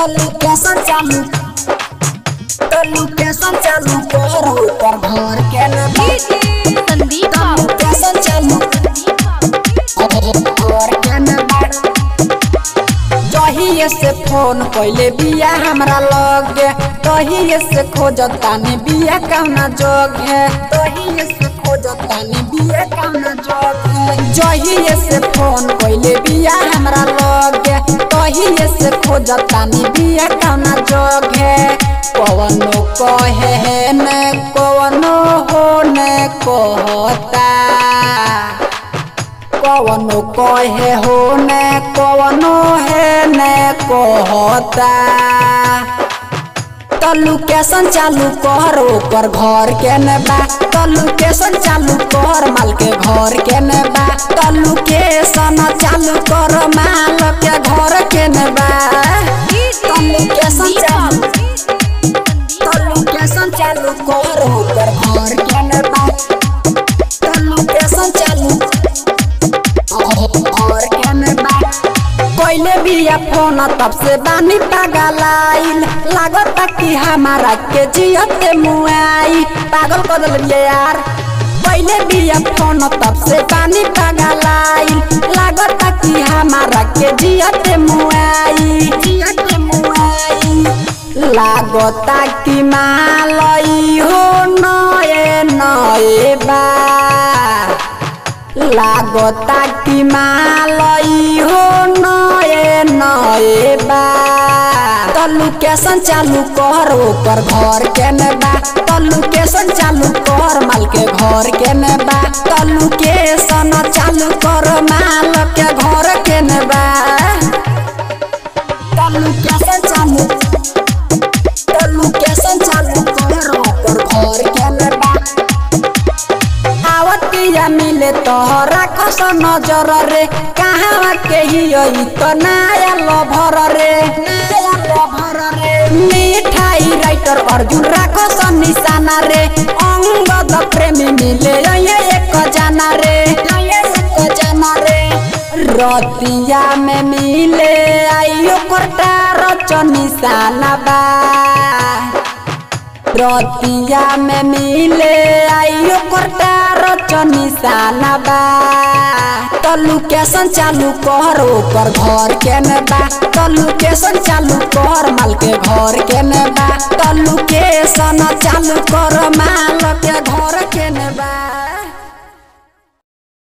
location चालू तो location चालू कर ऊपर घर के न संदीप बाबू लोकेशन चालू घर के न जहिए से फोन कैले बिया हमरा लगे तहिए से खोजतानी बिया कौना जग है तहिए से खोजतानी बिया कौना जग है जहिए से फोन कैले बिया हमरा लगे तहिए से खोजतानी बिया कौना जग है कवनो कहे ने कवनो हो ने कहता कवनो कहे हो ने कवनो है ने कहता तो लोकेशन चालू कर ओकर घर के ने बा तो लोकेशन चालू कर माल के घर के ने बा तो लोकेशन चालू कर माल के घर के ने बा तो लोकेशन चालू तो लोकेशन चालू कर ओकर घर के ने बा तो लोकेशन चालू और क्या में बात कोइले बिया फोन तब से बानी पागलाइल लागत कि हमारा के जियते मुआई पागल कर दिल यार कोइले बिया फोन तब से बानी पागलाइल लागत कि हमारा के जियते मुआई जियते मुआई लागता कि मालई हो नए नए बा लागता कि मालई हो नए नए बा तो लोकेशन चालू कर ओकर घर के ने बा तो लोकेशन चालू कर माल के घर के ने बा तो लोकेशन चालू कर माल के घर के ने बा तो लोकेशन चालू तो लोकेशन चालू कर ओकर घर के ने बा आवत पिया मिले तोहरा कस नजर रे कहाँ के ही यही तो नया लभर रे नया लभर रे मिठाई राइटर अर्जुन राखस निशाना रे अंगद प्रेमी मिले ये एक जाना रे ये एक जाना रे रतिया में मिले आइयो कोटा रच निशाना बा रतिया में मिले आइयो कोटा रच निशाना बा तो लोकेशन चालू कर ओकर घर के ने बा तो लोकेशन चालू कर माल के घर के ने बा तो लोकेशन चालू कर माल के घर के ने बा